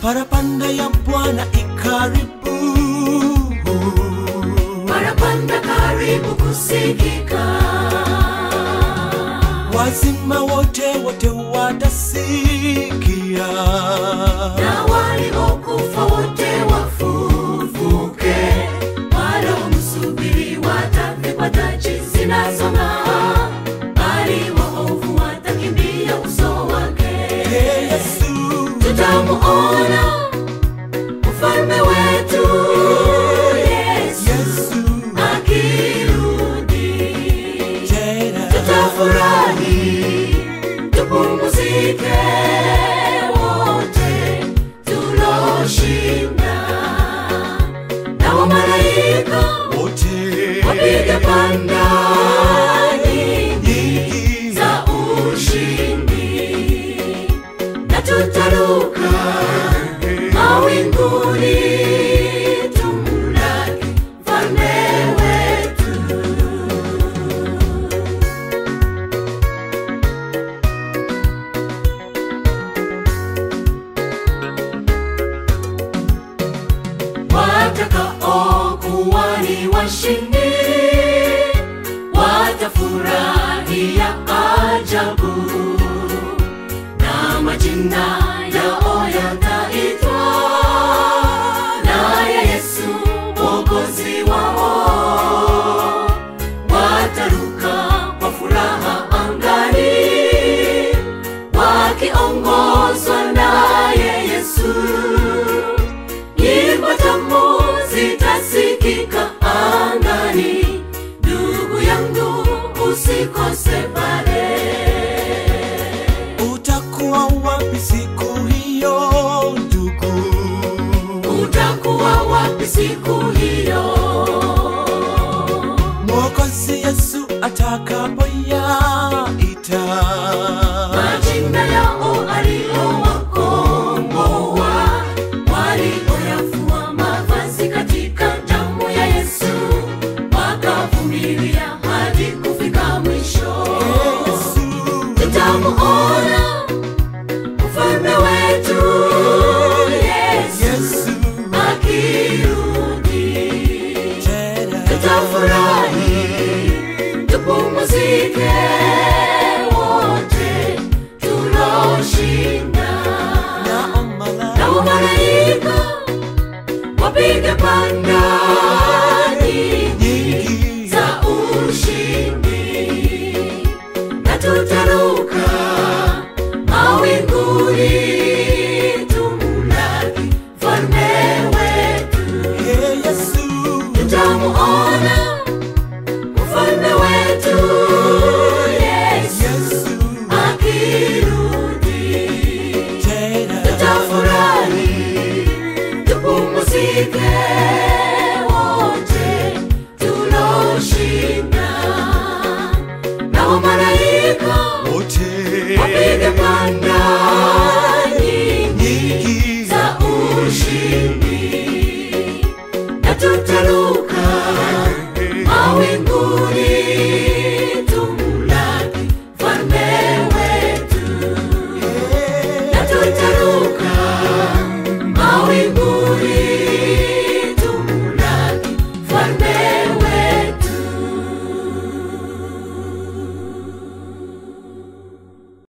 parapanda ya Bwana ikaribu, parapanda karibu kusikika, wazima wote wote watasikia, na waliokufa wote wafufuke, waliomsubiri watavikwa taji zinazong'aa, bali waovu watakimbia uso wake. Ee Yesu, Tutamuona ufalme wetu Yesu Yesu akirudi. tena tutafurahi tupumzike wote tuloshinda na wamalaika wote wapiga panda nyingi nyingi za ushindi na tutaruka mawinguni tumlaki mfalme wetu watakaokuwa ni washindi watafurahia ajabu na majina yao yataitwa naye Yesu mwokozi wao wataruka kwa furaha angani wakiongozwa naye Yesu nyimbo tamu zitasikika angani. Ndugu yangu, usikose pale. utakuwa wapi siku hiyo ndugu? Utakuwa wapi siku hiyo? Mwokozi Yesu atakapoyaita Majina yao aliyowakomboa, walioyafua mavazi katika damu ya Yesu, wakavumilia hadi kufika mwisho. Ee Yesu, tutamuona ufalme wetu Yesu Yesu akirudi, tena tutafurahi tupumzike wote tuloshinda, na na omala wamalaika wapige panda nyingi nyingi za ushindi na tutaruka